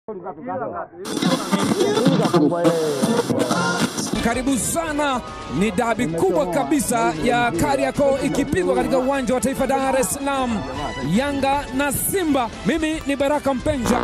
Karibu sana, ni dabi kubwa kabisa ya Kariakoo ikipigwa katika uwanja wa Taifa Dar es Salaam, Yanga na Simba. Mimi ni Baraka Mpenja.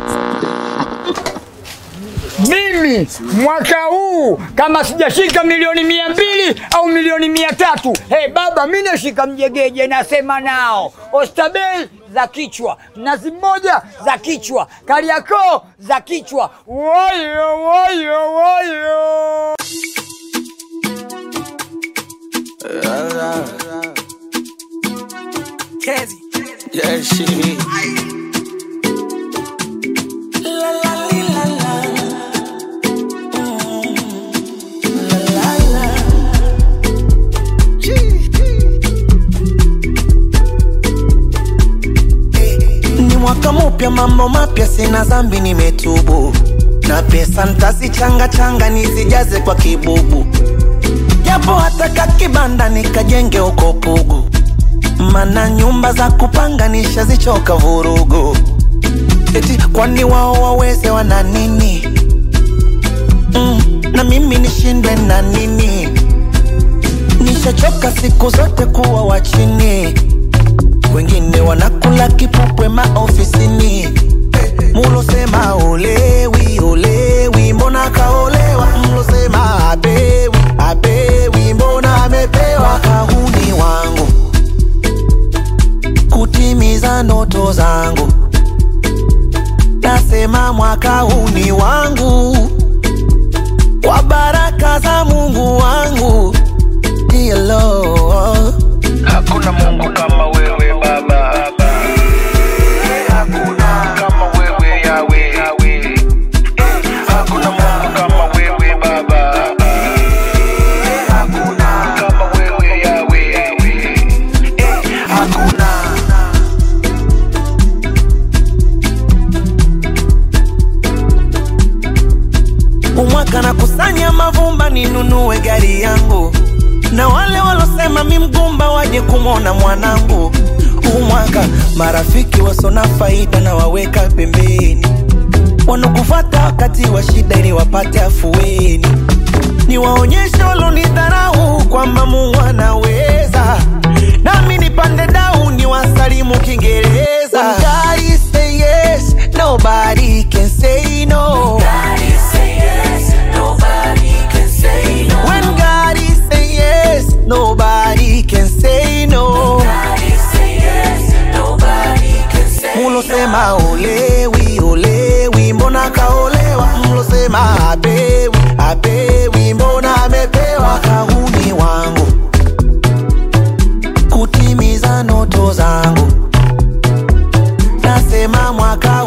Mimi mwaka huu kama sijashika milioni mia mbili au milioni mia tatu hey, baba mi nashika mjegeje, nasema nao Ostabel za kichwa, Mnazi Mmoja za kichwa, Kariakoo za kichwa. Woyo woyo woyo Yeah, she. La la li, la la. Mm. La la la. Gee. Ni mwaka mpya, mambo mapya, sina zambi, nimetubu na pesa ntazichanga changa nizijaze kwa kibubu, japo hata kakibanda nikajenge uko Pugu mana nyumba za kupanga nishazichoka vurugu. Eti kwani wao waweze wana nini? Mm, na mimi nishindwe na nini? Nishachoka siku zote kuwa wa chini, wengine wanakula kipupwe maofisini. Mulosema olewi olewi, mbona kaolewa? Mlosema apewi apewi, mbona amepewa? Kahuni wangu kutimiza ndoto zangu. Nasema mwaka huu ni wangu, kwa baraka za Mungu wangu. Dear Lord. Hakuna Mungu kama wewe Baba, hakuna kama wewe Yawe, hakuna Mungu kama wewe Baba, hakuna kama wewe Yawe, hakuna umwaka na kusanya mavumba ninunue gari yangu, na wale walosema mi mgumba waje kumwona mwanangu. Umwaka marafiki wasona faida na waweka pembeni, wanokufata wakati wa shida ili wapate afueni. Niwaonyeshe walonidharau kwamba Mungu anaweza, nami nipande dau ni wasalimu Kiingereza. When God say yes, nobody can say no. When God say yes, nobody can say no. Mulosema olewi olewi, mbona kaolewa? Mlosema apewi apewi, mbona amepewa? Kahuni wangu kutimiza ndoto zangu, nasema mwaka